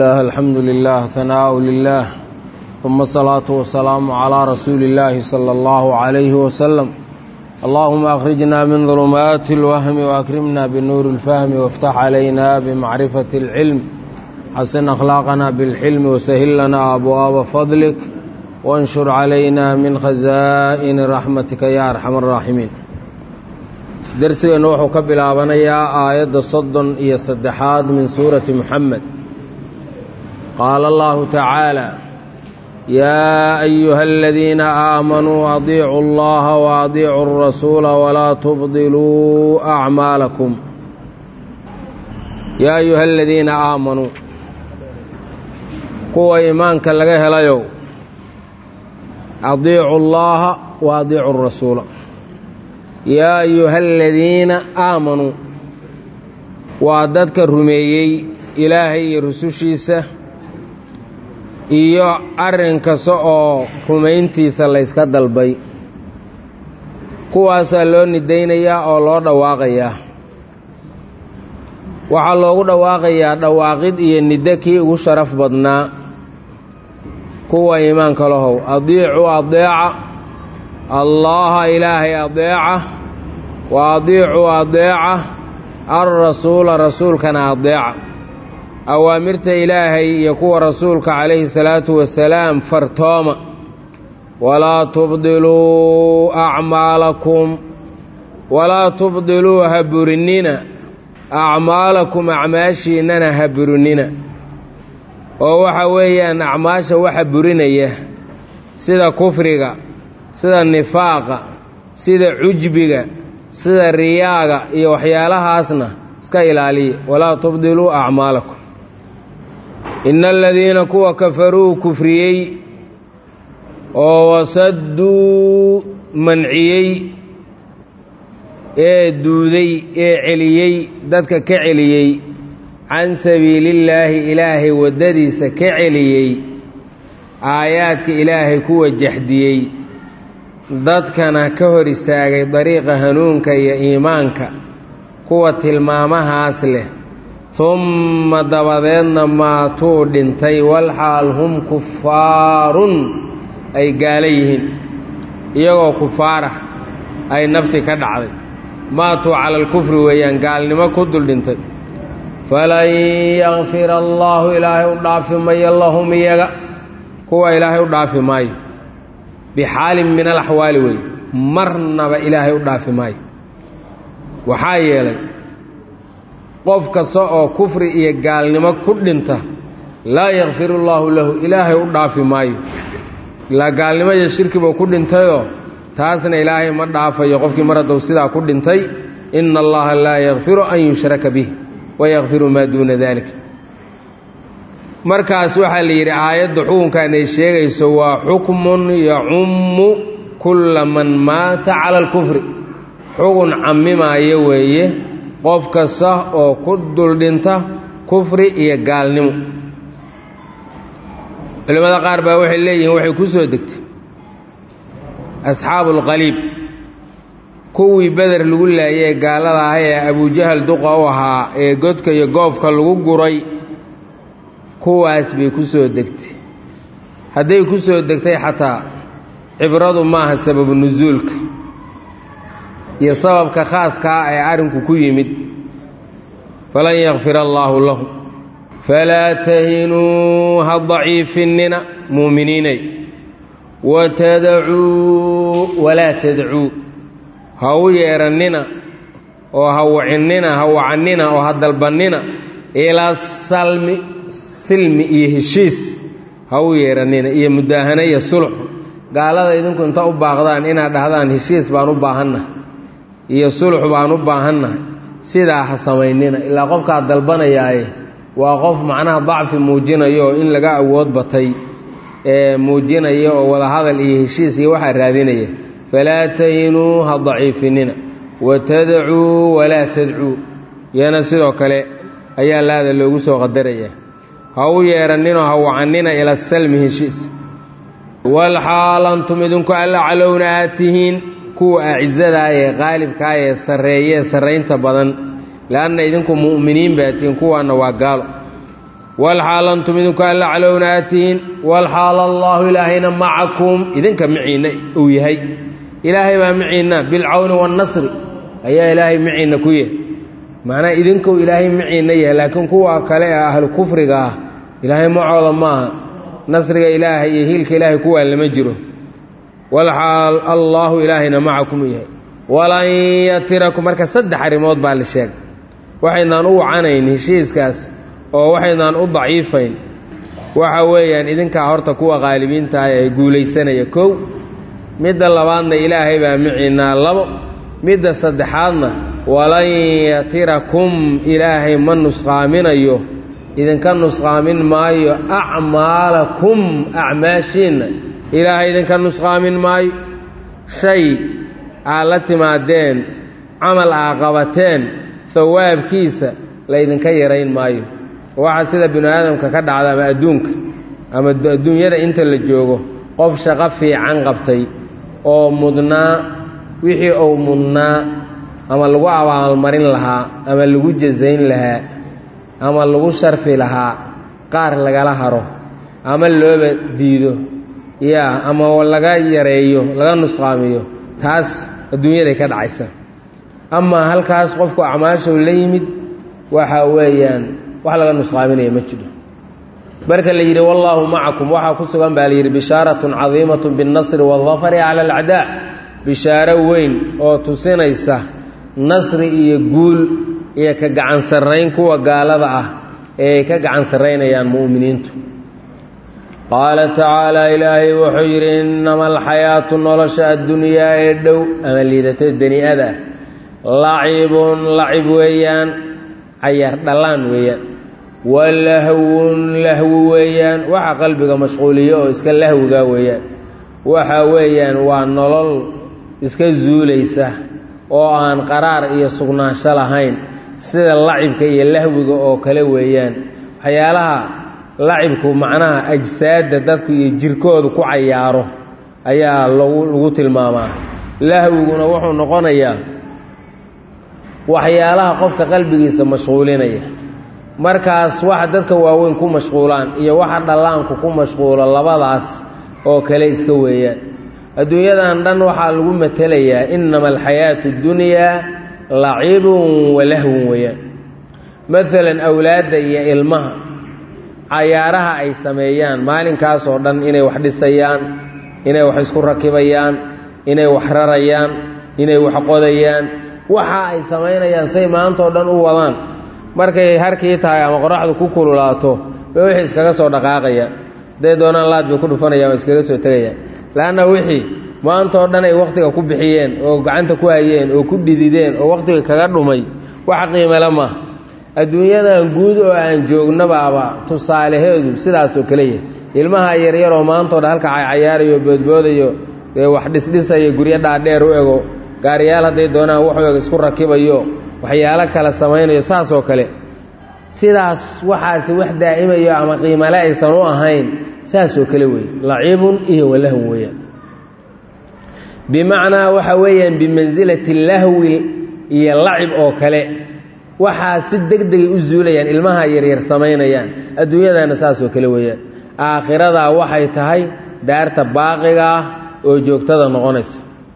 الله الحمد لله ثناء لله ثم الصلاة والسلام على رسول الله صلى الله عليه وسلم اللهم أخرجنا من ظلمات الوهم وأكرمنا بنور الفهم وافتح علينا بمعرفة العلم حسن أخلاقنا بالحلم وسهل لنا أبواب فضلك وانشر علينا من خزائن رحمتك يا أرحم الراحمين درسنا وحو كبلابنيا آية صد إيا الصدحات من سورة محمد قال الله تعالى يا أيها الذين آمنوا أطيعوا الله وأطيعوا الرسول ولا تبطلوا أعمالكم يا أيها الذين آمنوا kuwa iimaanka laga helayow adiicu llaaha wa adiicu rasuula yaa ayuha aladiina aamanuu waa dadka rumeeyey ilaahay iyo rusushiisa iyo arrin kasta oo rumayntiisa layska dalbay kuwaasaa loo nidaynayaa oo loo dhawaaqayaa waxaa loogu dhawaaqayaa dhawaaqid iyo niddo kii ugu sharaf badnaa kuwa iimaanka lahow adiicuu adeeca allaaha ilaahay adeeca wa adiicuu adeeca alrasuula rasuulkana adeeca awaamirta ilaahay iyo kuwa rasuulka calayhi salaatu wasalaam fartooma walaa tubdiluu acmaalakum walaa tubdiluu ha burinina acmaalakum acmaashiinnana ha burinina oo waxa weeyaan acmaasha waxa burinaya sida kufriga sida nifaaqa sida cujbiga sida riyaaga iyo waxyaalahaasna iska ilaaliya walaa tubdiluu acmaalakum ina aladiina kuwa kafaruu kufriyey oo wasadduu manciyey ee duuday ee celiyey dadka ka celiyey can sabiilillaahi ilaahay waddadiisa ka celiyey aayaadka ilaahay kuwa jaxdiyey dadkana ka hor istaagay dariiqa hanuunka iyo iimaanka kuwa tilmaamahaas leh humma dabadeedna maatuu dhintay walxaal hum kufaarun ay gaala yihiin iyagoo kufaarah ay nafti ka dhacday maatuu cala alkufri weeyaan gaalnimo ku dul dhintay falan yakfira allaahu ilaahay u dhaafi mayo lahum iyaga kuwa ilaahay u dhaafi maayo bixaalin min alaxwaali wey marnaba ilaahay u dhaafi maayo waxaa yeelay qof kasta oo kufri iyo gaalnimo ku dhinta laa yakfiru llaahu lahu ilaahay u dhaafi maayo ilaa gaalnimo iyo shirkibuu ku dhintayoo taasna ilaahay ma dhaafayo qofkii mar haddou sidaa ku dhintay ina allaha laa yakfiru an yushraka bih wayakfiru maa duuna dalik markaas waxaa la yidhi aayadda xukunkan ay sheegayso waa xukmun yacummu kulla man maata cala alkufri xukun cammimaayo weeye qof kasta oo ku duldhinta kufri iyo gaalnimo culimmada qaar baa waxay leeyihiin waxay ku soo degtay asxaabu alqaliib kuwii beder lagu laayay ee gaalada ah ee abujahal duqa u ahaa ee godka iyo goofka lagu guray kuwaas bay ku soo degtay hadday ku soo degtay xataa cibradu maaha sababu nusuulka iyo sababka khaaskaa ee arrinku ku yimid falan yakfir allaahu lahum falaa tahinuu ha daciifinnina muuminiinay watadacuu walaa tadacuu ha u yeerannina oo ha wacinnina ha wacannina oo ha dalbannina ilaa salmi silmi iyo heshiis ha u yeerannina iyo mudaahano iyo sulx gaalada idinku inta u baaqdaan inaad dhahdaan heshiis baan u baahannahay iyo sulx baan u baahannahay sidaa ha samaynina ilaa qofkaad dalbanayaaye waa qof macnaha dacfi muujinayo oo in laga awood batay ee muujinaya oo wadahadal iyo heshiis iyo waxaa raadinaya falaa tahinuu ha daciifinina watadacuu walaa tadcuu iyana sidoo kale ayaa laada loogu soo qadaraya ha u yeeranninoo ha wacannina ila salmi heshiis walxaal antum idinku alla calowna aad tihiin kuwa acizadaa ee qaalibkaa ee sarreeyee sarraynta badan leanna idinku mu'miniin baa tihiin kuwaanna waa gaalo walxaal antum idinku alla calowna aatihiin walxaal allaahu ilaahayna macakum idinka miciinna uu yahay ilaahay baa miciinna bilcawni waannasri ayaa ilaahay miciinna ku yahay macnaa idinku ilaahay miciinna yahay laakiin kuwa kale ee ahlu kufriga ah ilaahay macooda ma aha nasriga ilaahay iyo hiilka ilaahay kuwaa lama jiro walxaal allaahu ilaahayna macakum uu yahay walan yatirakum marka saddex arrimood baa la sheegay waxaynaan u wacanayn heshiiskaas oo waxaynaan u daciifayn waxa weeyaan idinkaa horta kuwa qaalibiintaah ee guulaysanaya kow midda labaadna ilaahay baa miciinaa labo midda saddexaadna walan yatirakum ilaahay ma nusqaaminayo idinka nusqaamin maayo acmaalakum acmaashiinna ilaahay idinka nusqaamin maayo shay aad la timaadeen camal aa qabateen hawaabkiisa laydinka yarayn maayo waxa sida binu aadamka ka dhacda ama adduunka ama adduunyada inta la joogo qof shaqo fiican qabtay oo mudnaa wixii uu mudnaa ama lagu abaalmarin lahaa ama lagu jasayn lahaa ama lagu sharfi lahaa qaar lagala haro ama looba diido yaa ama laga yareeyo laga nusqaamiyo taas adduunyaday ka dhacaysa amaa halkaas qofku acmaashow la yimid waxa weeyaan wax laga nusqaaminaya ma jiro marka la yidhi wallaahu macakum waxaa ku sugan baa la yidhi bishaaratun cadiimatun binnasri waaldafari cala alacdaa bishaaro weyn oo tusinaysa nasri iyo guul iyo ka gacan sarrayn kuwa gaalada ah ee ay ka gacan sarraynayaan mu'miniintu qaala tacaala ilaahay wuxuu yidhi innama alxayaatu nolosha addunyaa ee dhow ama liidatada bani-ada lacibun lacib weeyaan cayaar dhallaan weeyaan walahwun lahwi weeyaan waxa qalbiga mashquuliyo oo iska lahwiga weeyaan waxa weeyaan waa nolol iska zuulaysa oo aan qaraar iyo sugnaansho lahayn sida lacibka iyo lahwiga oo kale weeyaan waxyaalaha lacibku macnaha ajsaadda dadku iyo jirkoodu ku cayaaro ayaa lagu lagu tilmaamaa lahwiguna wuxuu noqonayaa waxyaalaha qofka qalbigiisa mashquulinaya markaas waxa dadka waaweyn ku mashquulaan iyo waxa dhallaanku ku mashquulo labadaas oo kale iska weeyaan adduunyadan dhan waxaa lagu matelayaa innama alxayaatu اddunyaa lacibun walahwun weeyaan maalan awlaadda iyo ilmaha cayaaraha ay sameeyaan maalinkaas oo dhan inay wax dhisayaan inay wax isku rakibayaan inay wax rarayaan inay wax qodayaan waxa ay samaynayaan say maanta oo dhan u wadaan markay harkii tahay ama qoraxdu ku kululaato bay wixii iskaga soo dhaqaaqayaan hadday doonaan laad bay ku dhufanayaan oo iskaga soo tegayaan laanna wixii maanta oo dhan ay wakhtiga ku bixiyeen oo gacanta ku hayeen oo ku dhidideen oo wakhtiga kaga dhumay wax qiimale maaha adduunyadan guud oo aan joognabaaba tusaalaheedu sidaasoo kale yahay ilmaha yaryaroo maantao dhan halka caycayaarayo boodboodayo wax dhisdhisayo guryo dhaadheer u ego gaariyaal hadday doonaan wax eg isku rakibayo waxyaalo kale samaynayo saasoo kale sidaas waxaasi wax daa'imayo ama qiimale aysan u ahayn saasoo kale weeye lacibun iyo walahw weeyaan bimacnaa waxa weeyaan bimansilati lahwi iyo lacib oo kale waxaa si deg degay u zuulayaan ilmaha yaryar samaynayaan adduunyadana saasoo kale weeyaan aakhiradaa waxay tahay daarta baaqiga ah oo joogtada noqonaysa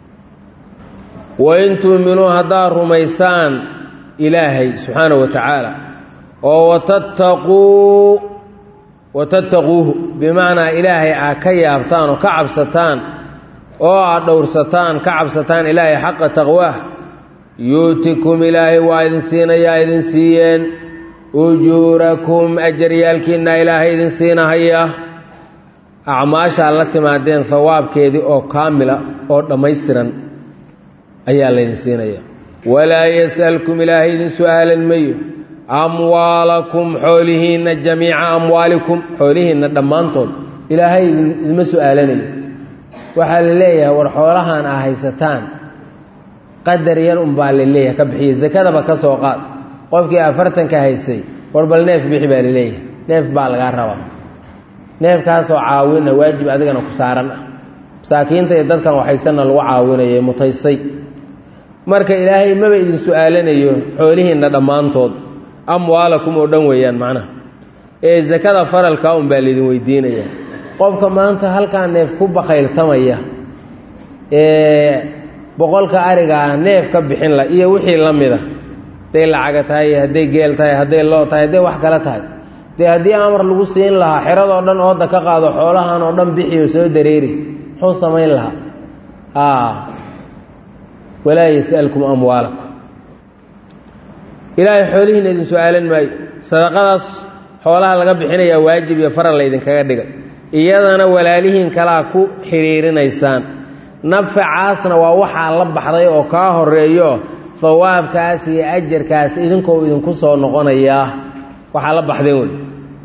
wain tuuminuu haddaad rumaysaan ilaahay subxaana wa tacaala oo watattaquu watattaquuhu bimacnaa ilaahay aad ka yaabtaan oo ka cabsataan oo aad dhowrsataan ka cabsataan ilaahay xaqa taqwaah yu'tikum ilaahay waa idin siinayaa idin siiyeen ujuurakum ajaryaalkiinna ilaahay idin siinahaya acmaashaad la timaadeen hawaabkeedii oo kaamila oo dhammaystiran ayaa laydin siinaya walaa yas'alkum ilaahay idin su'aalan mayo amwaalakum xoolihiinna jamiica amwaalikum xoolihiinna dhammaantood ilaahay idinma su'aalanayo waxaa la leeyahay war xoolahan aa haysataan qadar yar unbaa la leeyahay ka bixiya sakadaba ka soo qaad qofkii afartanka haysay war bal neef bixi baa la leeyahay neef baa lagaa rabaa neefkaasoo caawina waajib adigana ku saaran ah masaakiinta iyo dadkan waxaysanna lagu caawinaya mutaysay marka ilaahay maba idin su'aalanayo xoolihiinna dhammaantood amwaalakum oo dhan weeyaan macnaha ee sakada faralkaa un baa laydin weydiinaya qofka maanta halkaa neef ku bakayltamaya ee boqolka arigaa neef ka bixin la iyo wixii la mida hadday lacaga tahay hadday geel tahay hadday loo tahay hadday wax kale tahay dee haddii amar lagu siin lahaa xeradoo dhan ooda ka qaado xoolahan oo dhan bixiyo soo dareeri muxuu samayn lahaa a walaa yas'alkum amwaalakum ilaahay xoolihiina idin su-aalan maayo sadaqadaas xoolaha laga bixinayaa waajib iyo faral laydinkaga dhigay iyadana walaalihiin kalaa ku xidhiirinaysaan nafacaasna waa waxaa la baxday oo kaa horeeyo hawaabkaas iyo ajarkaas idinkoo idinku soo noqonayaa waxaa la baxdeen wey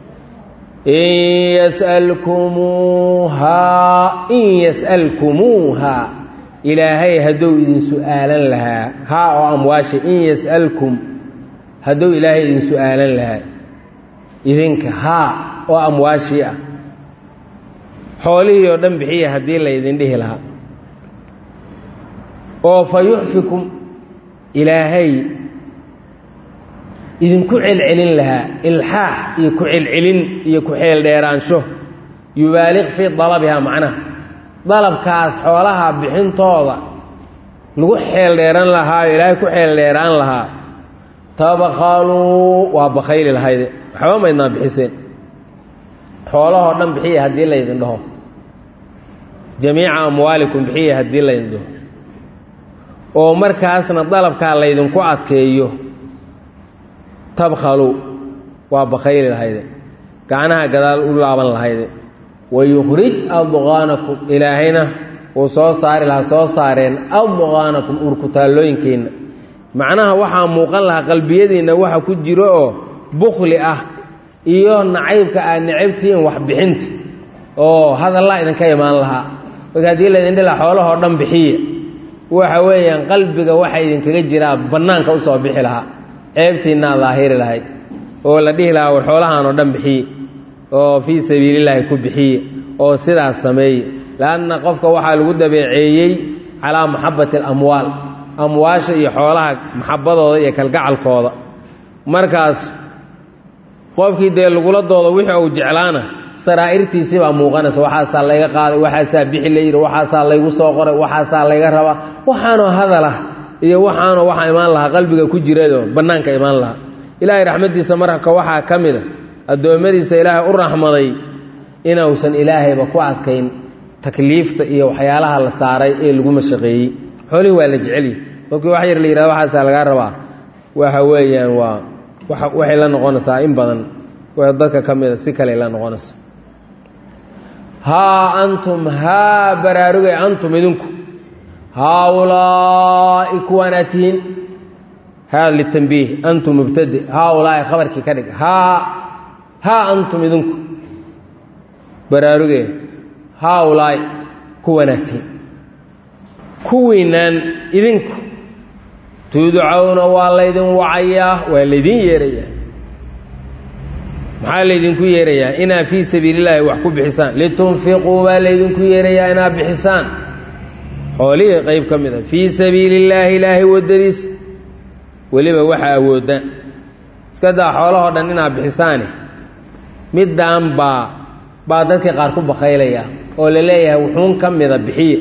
in yas'alkumuuhaa in yas'alkumuuhaa ilaahay hadduu idin su-aalan lahaa haa oo amwaasha in yas'alkum hadduu ilaahay idin su-aalan lahaa idinka haa oo amwaashii ah xoolihii oo dhan bixiya haddii laydin dhihi lahaa oo fa yuxfikum ilaahay idinku celcelin lahaa ilxaax iyo ku celcelin iyo ku xeeldheeraansho yubaaliq fii dalabihaa macnaha dalabkaas xoolaha bixintooda lagu xeeldheeran lahaa oo ilaahay ku xeeldheeraan lahaa tabakhaluu waa bakayli lahayde waxba maydnaa bixiseen xoolahoo dhan bixiya haddii laydin dhaho jamiica amwaalikum bixiya haddii laydin dhaho oo markaasna dalabkaa laydinku adkeeyo tabkhalu waa bakayli lahayde gacnaha gadaal u laaban lahayde wayukhrij adqaanakum ilaahayna wuu soo saari lahaa soo saareen adqaanakum urkutaallooyinkeenna macnaha waxaa muuqan lahaa qalbiyadiinna waxa ku jiro oo bukhli ah iyo nacaybka aad necabtihiin waxbixinta oo hadallaa idinka imaan lahaa marka haddii laydin dhila xoolahoo dhan bixiya waxa weeyaan qalbiga waxa idinkaga jiraa bannaanka usoo bixi lahaa ceebtiinaa daahiri lahayd oo la dhihi lahaa war xoolahaan oo dhan bixiye oo fii sabiilillaahi ku bixiye oo sidaas sameeye leanna qofka waxaa lagu dabeeceeyey calaa maxabbati alamwaal amwaasha iyo xoolaha maxabbadooda iyo kalgacalkooda markaas qofkii dee lagula doodo wixii uu jeclaana saraa'irtiisii baa muuqanaysa waxaasaa layga qaaday waxaasaa bixi layidhi waxaasaa laygu soo qoray waxaasaa layga rabaa waxaanoo hadalah iyo waxaanoo waxaa imaan lahaa qalbiga ku jirado bannaanka imaan lahaa ilaahay raxmaddiisa marka waxaa ka mida addoommadiisa ilaahay u raxmaday inuusan ilaahayba ku adkayn takliifta iyo waxyaalaha la saaray ee lagu mashaqeeyey xoolihii waa la jecelyi markii wax yar la yihahdo waxaasaa lagaa rabaa waxa weeyaan waa waxay la noqonaysaa in badan dadka ka mida si kale la noqonaysa haa antum haa baraarugay antum idinku haaulaa'i kuwaanaa tihiin haa litambiih antum mubtade haaulaa'i khabarkii ka dhig haa haa antum idinku baraaruge haaulaa'i kuwanaa tihiin kuwiinaan idinku tudcawna waa laydin wacayaa waa laydin yeerayaa maxaa laydinku yeerayaa inaad fii sabiilillaahi wax ku bixisaan litunfiquu baa laydinku yeerayaa inaad bixisaan xoolihii qayb ka mid a fii sabiili illaahi ilaahay waddadiisa weliba waxa awoodaan iska daa xoolahoo dhan inaad bixisaane middaan baa baa dadkii qaar ku bakaylaya oo la leeyahay wuxuun ka mida bixiye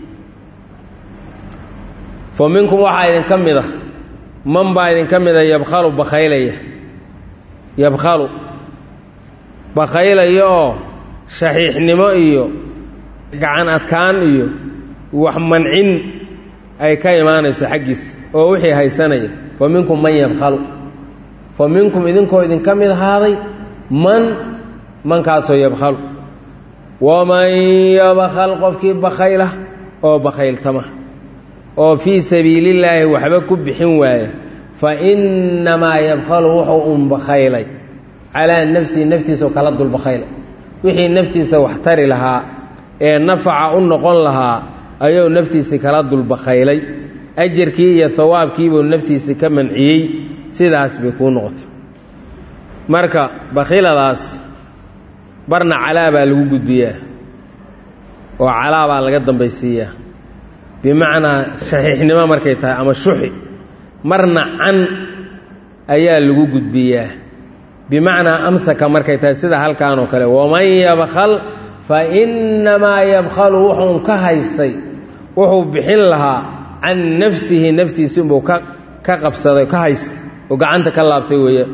fa minkum waxaa idinka mid a man baa idinka mida yabkhalu bakaylaya yabkhalu bakaylayo oo shaxiixnimo iyo gacan adkaan iyo wax mancin ay ka imaanayso xaggiis oo wixii haysanaya fa minkum man yabkhalu fa minkum idinkoo idinka mid ahaaday man mankaasoo yabkhalu waman yabkhal qofkii bakayla oo bakayltama oo fii sabiilillaahi waxba ku bixin waaya fa innamaa yabkhalu wuxuu un bakaylay calaa nafsihi naftiisao kala dulbakaylay wixii naftiisa wax tari lahaa ee nafaca u noqon lahaa ayuu naftiisii kala dulbakaylay ajarkii iyo hawaabkiibuu naftiisii ka manciyey sidaas bay kuu noqotay marka bakhiladaas barna calaa baa lagu gudbiyaa oo calaa baa laga dambaysiiyaa bimacnaa shaxiixnimo markay tahay ama shuxi marna can ayaa lagu gudbiyaa bimacnaa amsaka markay tahay sida halkan oo kale waman yabkhal fa innamaa yabkhalu wuxuun ka haystay wuxuu bixin lahaa can nafsihi naftiisi inbuu ka ka qabsaday ka haystay oo gacanta ka laabtay weeyaan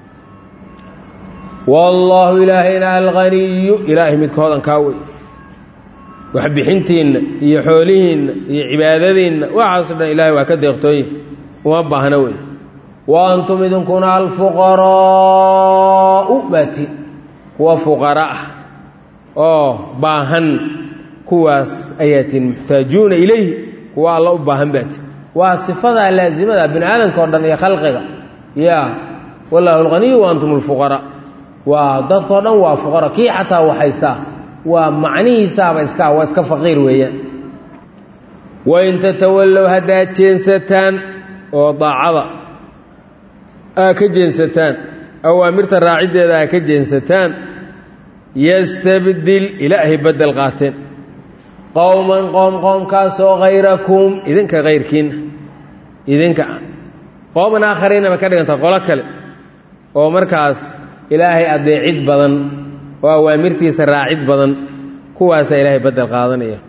wallaahu ilaahayna alghaniyu ilaahay midka hodankaa wey waxbixintiinna iyo xoolihiinna iyo cibaadadiinna waxaaso dhan ilaahay waa ka deeqtooye uma baahna wey wa antum idinkuna alfuqaraa'u baati kuwa fuqara ah oo baahan kuwaas ayaatiin muxtaajuuna ilayhi kuwa alla u baahan baati waa sifadaa laasimada bini aadamka o dhan iyo khalqiga ya wallaahu alghaniyu wa antum alfuqaraa waa dadkao dhan waa fuqara kii xataa waxaysaa waa macnihiisaaba iska waa iska faqiir weeyaan wain tatawallow haddaad jeensataan oo daacada aa ka jeensataan awaamirta raaciddeeda aa ka jeensataan yastabdil ilaahay beddel qaateen qowman qoom qoomkaasoo hayrakum idinka hayrkiinna idinka qooman aakhariinna bay ka dhiganta qolo kale oo markaas ilaahay adeecid badan oo awaamirtiisa raacid badan kuwaasaa ilaahay beddel qaadanaya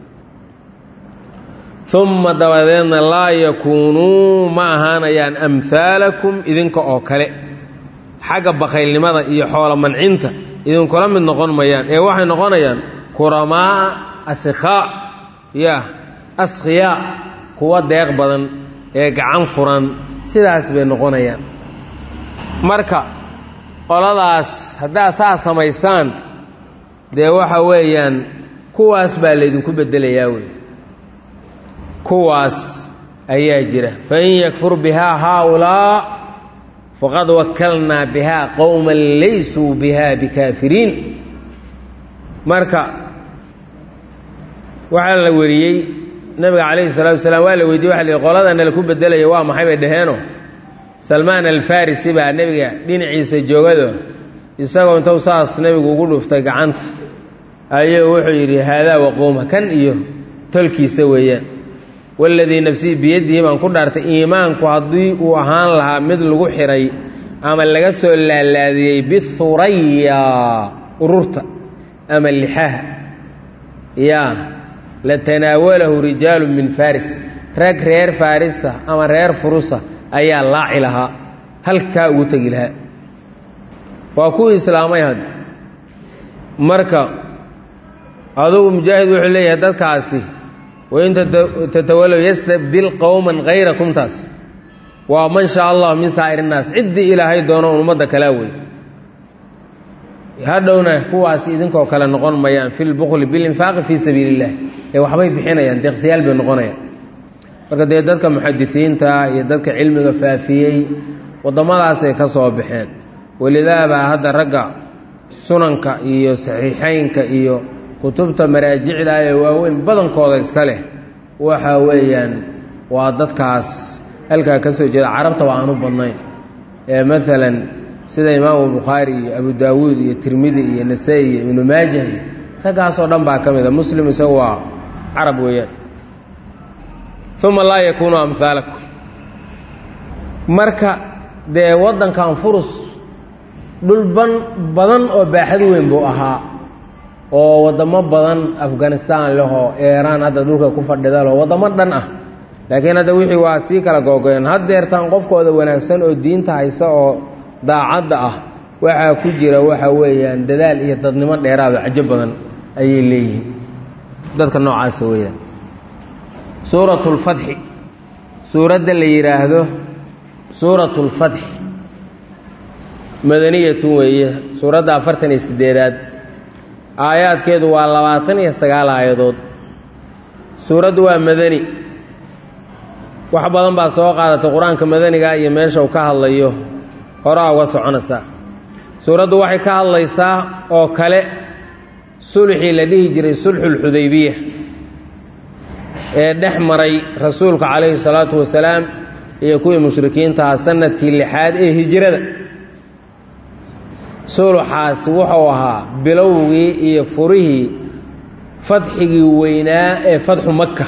uma dabadeedna laa yakuunuu ma ahaanayaan amhaalakum idinka oo kale xagga bakhaylnimada iyo xoolo mancinta idinkula mid noqon mayaan ee waxay noqonayaan kuramaa asikhaa ya askhiyaa kuwa deeq badan ee gacan furan sidaas bay noqonayaan marka qoladaas haddaad saa samaysaan dee waxa weeyaan kuwaas baa laydinku beddelayaa wey kuwaas ayaa jira fain yakfur bihaa haaulaa faqad wakalnaa bihaa qowman laysuu bihaa bikaafiriin marka waxaa la wariyey nabiga calayhi salatu wasalaam waa la weydiye waxa la yihi qoladana laku beddelaya waa maxay bay dhaheeno salmaan alfarisi baa nebiga dhinaciisa joogado isagoo intuu saas nebigu ugu dhuftay gacanta ayuu wuxuu yidhi haadaa waqowma kan iyo tolkiisa weeyaan waladii nafsii biyadihi baan ku dhaartay iimaanku haddii uu ahaan lahaa mid lagu xiray ama laga soo laalaadiyey bihuraya ururta ama lixaha yaa latanaawalahu rijaalu min faris rag reer farisa ama reer furusa ayaa laaci lahaa halkaa ugu tegi lahaa waa kuwii islaamay hadda marka adugu mujaahid wuxuu leeyahay dadkaasi wain tatawalow yastabdil qowman hayrakum taas waa man shaa allah min saa'ir innaas ciddii ilaahay doono un ummadda kalaa wey hadhowna kuwaasi idinkoo kale noqon mayaan fi lbukli bilinfaaqi fii sabiili illah ee waxbay bixinayaan deeqsiyaal bay noqonayaan marka dee dadka muxadisiinta iyo dadka cilmiga faafiyey waddamadaasay ka soo baxeen welidaabaa hadda ragga sunanka iyo saxiixeynka iyo kutubta maraajicda ee waaweyn badankooda iska leh waxa weeyaan waa dadkaas halkaa ka soo jeeda carabta waa aanu badnayn ee maalan sida imaamu bukhaari iyo abu daawuud iyo tirmidi iyo nasa-i iyo ibnu maajah iyo raggaasoo dhan baa ka mid a muslim isagu waa carab weeyaan uma laa yakuunu amhaalakum marka dee waddankan furus dhul ban badan oo baaxad weyn buu ahaa oo waddamo badan afghanistan lehoo eeraan hadda dhulka ku fadhida leho waddamo dhan ah laakiin hadda wixii waa sii kala googoyeen haddeertaan qofkooda wanaagsan oo diinta haysa oo daacadda ah waxaa ku jira waxa weeyaan dadaal iyo dadnimo dheeraado cajo badan ayay leeyihiin dadka noocaasa weeyaan suuratu lfatxi suuradda la yidhaahdo suuratu lfatxi madaniyatun weeye suuradda afartan iyo siddeedaad aayaadkeedu waa labaatan iyo sagaal aayadood suuraddu waa madani wax badan baa soo qaadatay qur-aanka madaniga iyo meesha uu ka hadlayo horaa uga soconaysaa suuraddu waxay ka hadlaysaa oo kale sulxii la dhihi jiray sulxulxudaybiya ee dhex maray rasuulka calayhi salaatu wasalaam iyo kuwii mushrikiintaha sanadkii lixaad ee hijrada sulxaasi wuxuu ahaa bilowgii iyo furihii fadxigii weynaa ee fadxu maka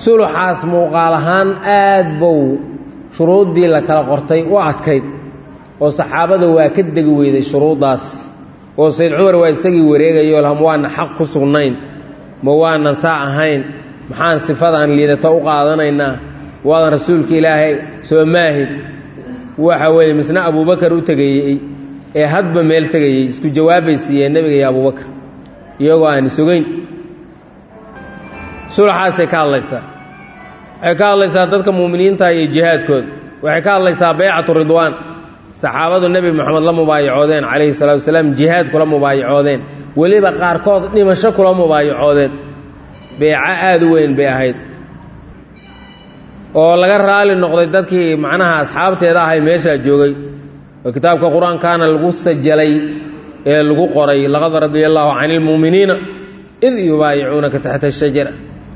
sulxaas muuqaal ahaan aad bow shuruuddii la kala qortay u adkayd oo saxaabada waa ka degi weyday shuruuddaas oo sayd cumar waa isagii wareegayo laha ma waanan xaq ku sugnayn ma waanan saa ahayn maxaan sifadaan liidato u qaadanaynaa waadan rasuulka ilaahay soo maahid waxa weeye misna abuubakar u tegayey ee hadba meel tegayey isku jawaabbay siiyeen nebiga iyo abuubakar iyagoo aan isogeyn sulaxaasay ka hadlaysaa waxay ka hadlaysaa dadka muuminiinta iyo jihaadkooda waxay ka hadlaysaa baycatu ridwaan saxaabadu nebi moxamed la mubaayacoodeen calayhi salatu wasalaam jihaad kula mubaayacoodeen weliba qaarkood dhimasho kula mubaayacoodeen beeco aada u weyn bay ahayd oo laga raali noqday dadkii macnaha asxaabteeda ahay meeshaa joogay oo kitaabka qur-aankaana lagu sajalay ee lagu qoray laqad radia allaahu cani ilmuuminiina id yubaayicuunaka taxta ashajara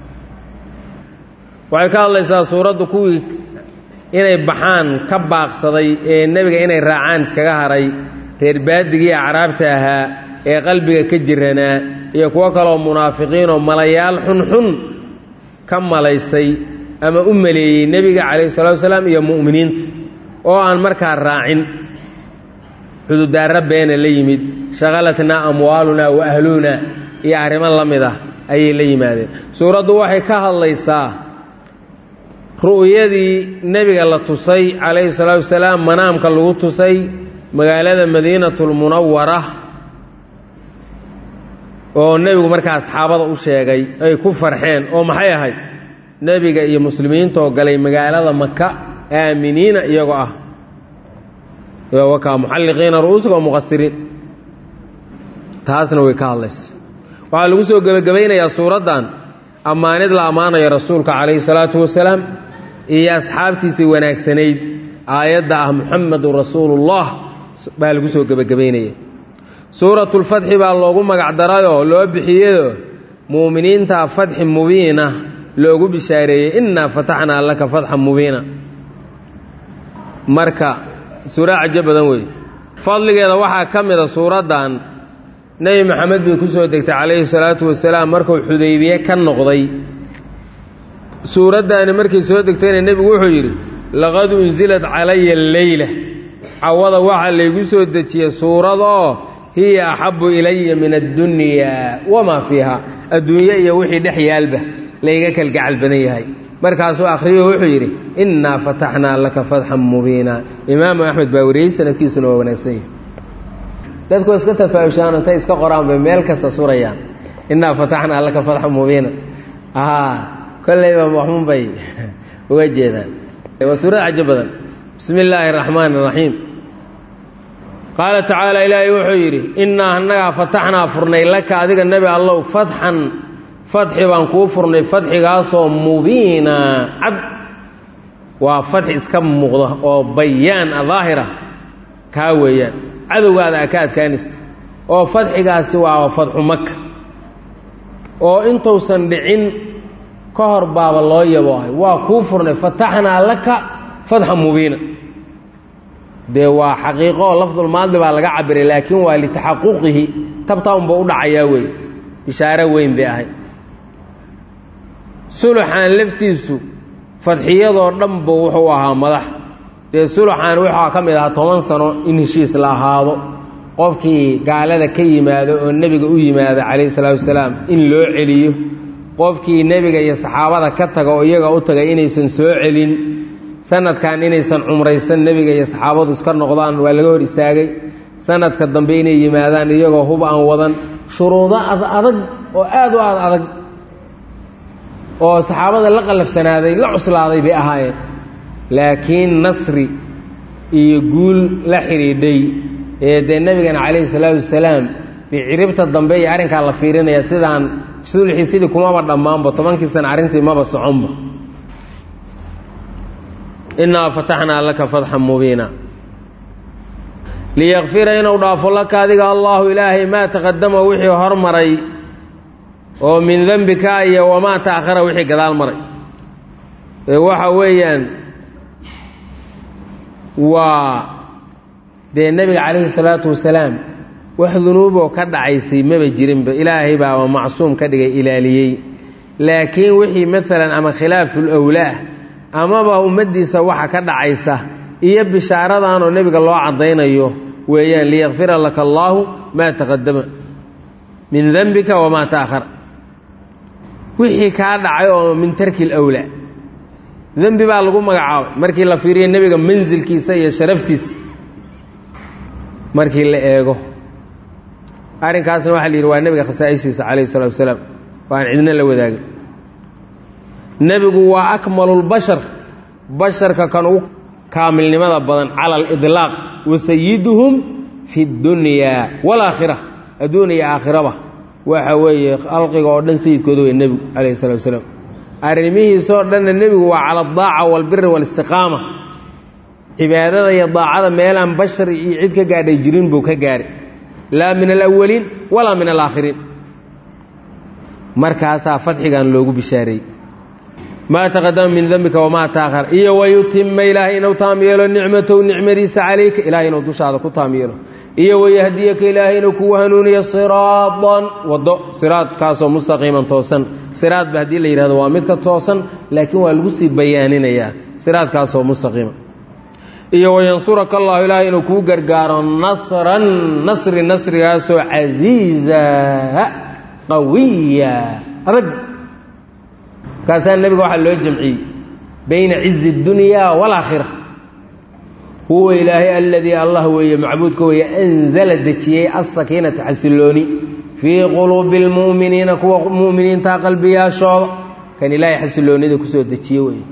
waxay ka hadlaysaa suuraddu kuwii inay baxaan ka baaqsaday ee nebiga inay raacaan iskaga haray reer baadigii acraabta ahaa ee qalbiga ka jiranaa iyo kuwo kaleoo munaafiqiinoo malayaal xunxun ka malaysay ama u maleeyey nebiga calayhi salatu wasalaam iyo mu'miniinta oo aan markaa raacin xududaarra beena la yimid shaqalatnaa amwaalunaa wa ahluunaa iyo arrimo la mid ah ayay la yimaadeen suuraddu waxay ka hadlaysaa ru'yadii nebiga la tusay calayhi salaatu wasalaam manaamka lagu tusay magaalada madiinatulmunawara oo nebigu markaa asxaabada u sheegay ay ku farxeen oo maxay ahayd nebiga iyo muslimiintaoo galay magaalada maka aaminiina iyagoo ah wakaa muxalliqiina ru'uusuga oo muqasiriin taasna way ka hadlaysa waxaa lagu soo gebagabaynayaa suuraddan ammaanid la ammaanayo rasuulka calayhi salaatu wasalaam iyo asxaabtiisii wanaagsanayd aayadda ah muxamedun rasuulullah baa lagu soo gebagabaynaya suuratulfatxi baa loogu magacdarayoo loo bixiyeyo muuminiinta fatxi mubiina loogu bishaareeyey innaa fataxnaa laka fatxan mubiina marka suura cajo badan weeye fadligeeda waxaa ka mida suuraddan nebi maxamed bay ku soo degtay calayhi salaatu wasalaam markuu xudaybiye ka noqday suuraddaani markay soo degtayna nebigu wuxuu yidhi laqad unsilad calaya alleyla cawada waxaa laygu soo dejiyey suurad oo hiya axabbu ilaya min addunyaa wamaa fiiha adduunye iyo wixii dhex yaalba layga kalgacal badan yahay markaasuu akhriyo wuxuu yidhi innaa fataxnaa laka fatxan mubiina imaamu axmed baa wariyey sanadkiisuna waa wanaagsan yahay dadku iska tafaa'ushaan intay iska qoraan bay meel kasta surayaan innaa fataxnaa laka fatxan mubiina aa kollayba waxun bay uga jeedaan waa suurad cajo badan bismi illaahi araxmaani araxiim qaala tacaala ilaahay wuxuu yidhi innaa annagaa fataxnaa furnay laka adiga nebi allow fatxan fatxi baan kuu furnay fatxigaasoo mubiina cad waa fatxi iska muuqda oo bayaan a daahira kaa weeyaan cadowgaada a ka adkaanaysa oo fatxigaasi waa fatxu maka oo intuusan dhicin ka hor baaba loo yaboohay waa kuu furnay fataxnaa laka fatxan mubiina dee waa xaqiiqo oo lafdulmaadi baa laga cabiray laakiin waa litaxaquqihi tabtaa unba u dhacayaa wey bishaaro weyn bay ahay suluxaan laftiisu fadxiyadoo dhanba wuxuu ahaa madax dee suluxaan wuxuu ka mid ahaa toban sano in heshiis la ahaado qofkii gaalada ka yimaado oo nebiga u yimaado calayhi salaatu wasalaam in loo celiyo qofkii nebiga iyo saxaabada ka taga oo iyaga u tagay inaysan soo celin sanadkan inaysan cumraysan nebiga iyo saxaabadu iska noqdaan waa laga hor istaagay sanadka dambe inay yimaadaan iyagoo hub aan wadan shuruudo adag oo aad u aad adag oo saxaabada la qallafsanaaday la cuslaaday bay ahaayeen laakiin nasri iyo guul la xidhiidhay ee dee nebigana calayhi salaatu wasalaam dee ciribta dambe iyo arrinkaa la fiirinaya sidaan sulxii sidii kumaba dhammaanba tobankii sana arrintii maba soconba innaa fataxnaa laka fatxan mubiina liyakfira inuu dhaafo laka adiga allaahu ilaahay maa taqadama wixii hormaray oo min dembika iyo wamaa ta'khara wixii gadaal maray ee waxa weeyaan waa dee nebiga calayhi salaatu wasalaam wax dunuuboo ka dhacaysay maba jirinba ilaahay baaba macsuum ka dhigay ilaaliyey laakiin wixii maalan ama khilaaful owlaah amaba ummaddiisa waxa ka dhacaysa iyo bishaaradanoo nebiga loo caddaynayo weeyaan liyakfira laka allaahu maa taqadama min dembika wamaa ta'akhara wixii kaa dhacay oo min tarki lwlaa dembi baa lagu magacaabay markii la fiiriyo nebiga mansilkiisa iyo sharaftiisa markii la eego arrinkaasna waxaa la yidhi waa nebiga khasaa'ishiisa calayhi salatu wasalaam oo aan cidna la wadaagin nebigu waa akmalulbashar basharka kan ugu kaamilnimada badan cala alidlaaq wa sayiduhum fi ddunyaa waalaakhira adduun iyo aakhiraba waxa weeye khalqiga oo dhan sayidkooda wey nebigu calayhi salatu wasalaam arrimihiisoo dhanna nebigu waa cala adaaca waalbiri waalistiqaama cibaadada iyo daacada meelaan bashar iyo cid ka gaadhay jirin buu ka gaadhay laa min alawaliin walaa min alaakhiriin markaasaa fadxigan loogu bishaareeyey maa taqadama min dembika wamaa taakhar iyo wayutima ilaahay inuu taam yeelo nicmatow nicmadiisa calayka ilahay inuu dushaada ku taam yeelo iyo wayahdiyaka ilaahay inuu kugu hanuuniyo siraadan waddo siraadkaasoo mustaqiiman toosan siraadba haddii la yidhahdo waa midka toosan laakiin waa lagu sii bayaaninayaa siraadkaasoo mustaqiima iyo wayansuraka allahu ilaahay inuu kuu gargaaro nasran nasri nasrigaasoo casiiza qawiya adag markaasaa nebiga waxaa loo jamciyey bayna cizi اdunyaa wاlaakhira huwa ilaahay aladii allah weeye macbuudka weeye anzala dejiyey asakiinata xasilooni fii quluubi اlmu'miniina kuwa mu'miniinta qalbiyaashooda kan ilaahay xasiloonida kusoo dejiye weeye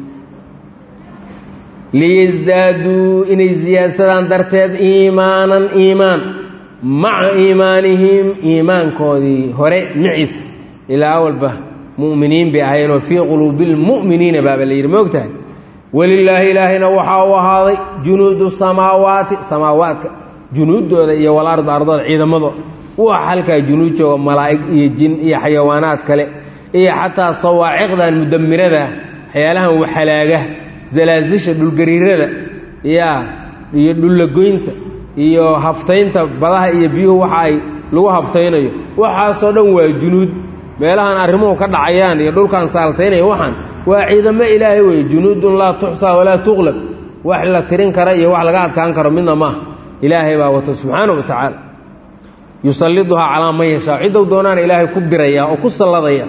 liyasdaaduu inay siyaadsadaan darteed iimaanan iimaan maca iimaanihim iimaankoodii hore maciis ilaa awalba mu'miniin bay ahayenoo fii quluubi lmu'miniina baaba la yidhi moogtahay welilaahi ilaahayna waxaa u ahaaday junuudu samaawaati samaawaadka junuuddooda iyo walarda ardooda ciidamadooda waxa halkaa junuud jooga malaa'ig iyo jin iyo xayawaanaad kale iyo xataa sawaaciqdan mudamirada waxyaalahan waxalaaga zalaasisha dhulgariirada yaa iyo dhullagoynta iyo haftaynta badaha iyo biyuhu waxa ay lagu haftaynayo waxaasoo dhan waa junuud meelahan arrimuhu ka dhacayaan iyo dhulkan saaltaynaya waxaan waa ciidamo ilaahay weeye junuudun laa tuxsaa walaa tuqlab wax la tirin kara iyo wax laga adkaan karo midna maaha ilaahay baa wato subxaana wa tacaala yusalliduhaa calaa man yashaa ciddou doonaana ilaahay ku diraya oo ku salladaya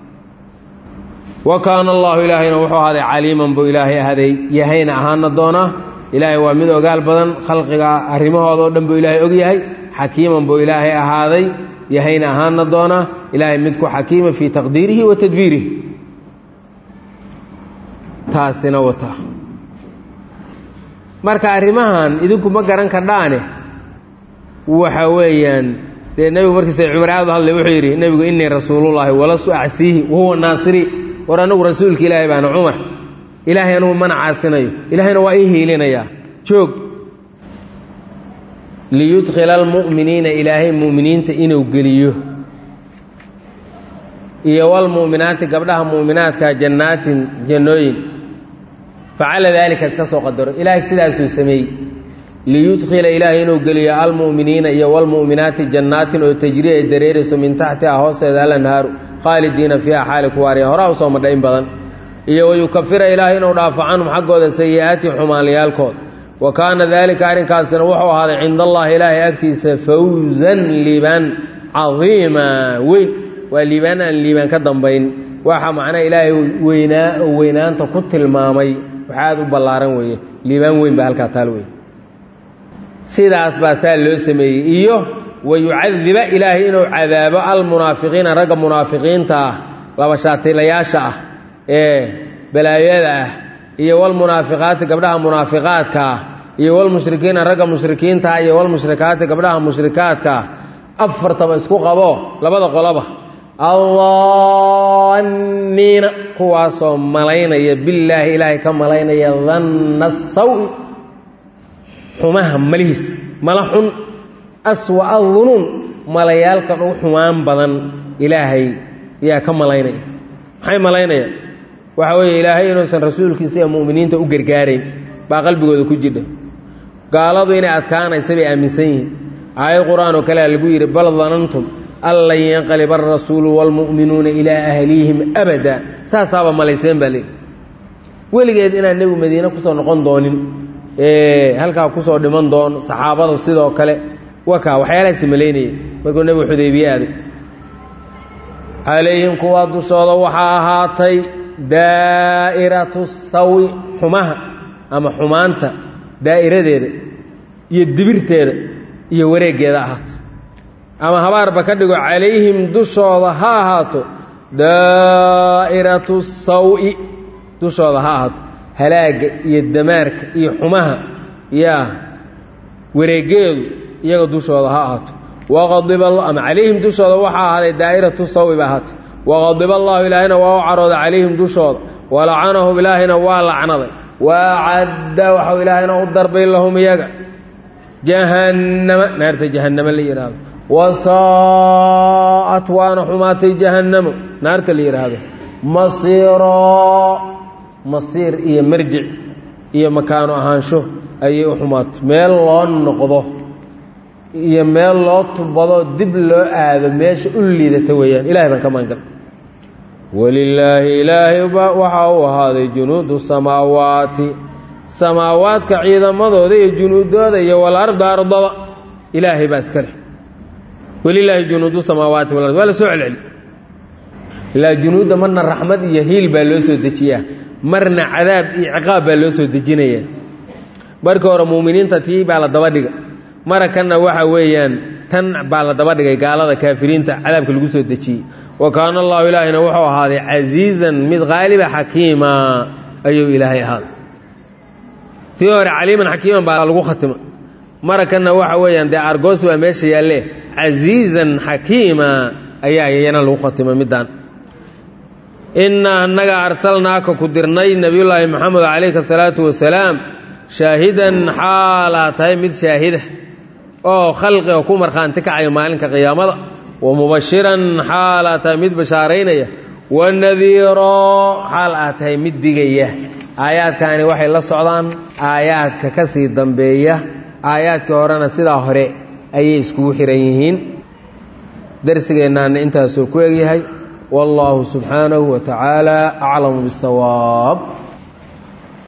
wa kaana allahu ilaahayna wuxuu ahaaday caliiman buu ilaahay ahaaday yahayna ahaana doonaa ilaahay waa mid ogaal badan khalqiga arrimahooda o dhan buu ilaahay og yahay xakiiman buu ilaahay ahaaday yahayna ahaana doonaa ilaahay midku xakiima fii taqdiirihi wa tadbiirihi taasina wata marka arrimahan idinku ma garan kardhaane waxa weeyaan dee nebigu markiisa cumar aad u hadlay wuxuu yidhi nebigu innii rasuulullaahi walastu acsiihi wahuwa naasiri war anigu rasuulka ilaahay baana cumar ilaahay anugu mana caasinayo ilaahayna waa ii hiilinayaa joog liyudkhila almu'miniina ilaahay mu'miniinta inuu geliyo iyo walmu'minaati gabdhaha mu'minaadka jannaatin jannooyin facala daalika iska soo qadaro ilaahay sidaasuu sameeyey liyudkhila ilaahay inuu geliyo almu'miniina iyo walmu'minaati jannaatin oo tajri ay dareerayso min taxtiha hoosteeda alanhaaru khaalidiina fiiha xaali ku waaraya horaa usoo madha in badan iyo wayukafira ilaahay inuu dhaafo canhum xaggooda sayi'aati xumaanlayaalkood wa kaana daalika arrinkaasina wuxuu ahaaday cinda allahi ilaahay agtiisa fawzan liibaan cadiima weyn waa liibaan aan liibaan ka dambayn waxa macnaha ilaahay weynaa oo weynaanta ku tilmaamay wax aada u ballaaran weeye liibaan weyn baa halkaa taal wey sidaas baa saa loo sameeyey iyo wayucadiba ilaahay inuu cadaabo almunaafiqiina ragga munaafiqiinta ah laba shaatilayaasha ah ee balaayada ah iyo walmunaafiqaati gabdhaha munaafiqaadka ah iyo walmushrikiina ragga mushrikiinta ah iyo walmushrikaati gabdhaha mushrikaadka ah afartaba isku qabo labada qoloba allanniina kuwaasoo malaynaya billaahi ilaahay ka malaynaya danna sawi xumaha malihiis mala xun aswa adunuun malayaalkan u xumaan badan ilaahay yaa ka malaynaya maxay malaynayaan waxa weeye ilaahay inuusan rasuulkiisa iyo mu'miniinta u gargaarayn baa qalbigooda ku jidha gaaladu inay adkaanaysa bay aaminsan yihiin aayad qur-aan oo kalea lagu yidhi bal danantum an lan yanqaliba alrasuulu waalmu'minuuna ilaa ahlihim abada saasaaba malayseen baa leehi weligeed inaan nebigu madiine kusoo noqon doonin ee halkaa kusoo dhiman doono saxaabada sidoo kale wakaa waxyaalahaasi malaynaya markuu nebigu xudaybiye aaday calayhim kuwaa dushooda waxaa ahaatay daa'iratu sawi xumaha ama xumaanta daa'iradeeda iyo dibirteeda iyo wareeggeeda ahaatay ama habaarba ka dhigo calayhim dushooda ha ahaato daa'iratu sawi dushooda ha ahaato halaagga iyo damaarka iyo xumaha yaa wareeggeedu iyaga dushooda ha ahaato waqadiba ama calayhim dushooda waxaa ahaaday daa'iratu sawi ba ahaatay waqadiba allahu ilaahayna waa u carooday calayhim dushooda walacanahum ilaahayna waa lacnaday waacadda waxau ilaahayna u darbay lahum iyaga jahannama naarta jahannama la yidhaahdo wasaa'at waana xumaatay jahannamo naarta la yidhaahdo masiiroo masiir iyo marjic iyo makaano ahaansho ayay u xumaatay meel loo noqdo iyo meel loo tubado dib loo aado meesha u liidata weeyaan ilahay baan ka maangal walilaahi ilaahay waxaa u ahaaday junuudu samaawaati samaawaadka ciidamadooda iyo junuudooda iyo walarda ardada ilaahay baa iska leh walilaahi junuudu samaawaati walard waa la soo celceli ilaa junuudda marna raxmad iyo hiil baa loo soo dejiyaa marna cadaab iyo ciqaab baa loo soo dejinaya markii hore muuminiinta tii baa la daba dhiga mara kanna waxa weeyaan tan baa la daba dhigay gaalada kaafiriinta cadaabka lagu soo dejiyey wa kaana allahu ilaahina wuxuu ahaaday casiizan mid qaaliba xakiima ayuu ilaahay ahaaday tii hore caliiman xakiiman baa lagu khatima mara kanna waxa weeyaan dee argoos baa meesha yaalle casiizan xakiima ayaa iyana lagu khatima middaan innaa annaga arsalnaaka ku dirnay nebiyullaahi moxamed calayhi asalaatu wasalaam shaahidan xaalaa tahay mid shaahida oo khalqiga ku markhaanti kacaya maalinka qiyaamada wa mubashiran xaalaa tahay mid bashaaraynaya wa nadiiroo xaal aa tahay mid digaya aayaadkaani waxay la socdaan aayaadka ka sii dambeeya aayaadkii horena sidaa hore ayay iskugu xihan yihiin darsigeennaana intaasuu ku egyahay wallaahu subxaanahu wa tacaala aclamu bisawaab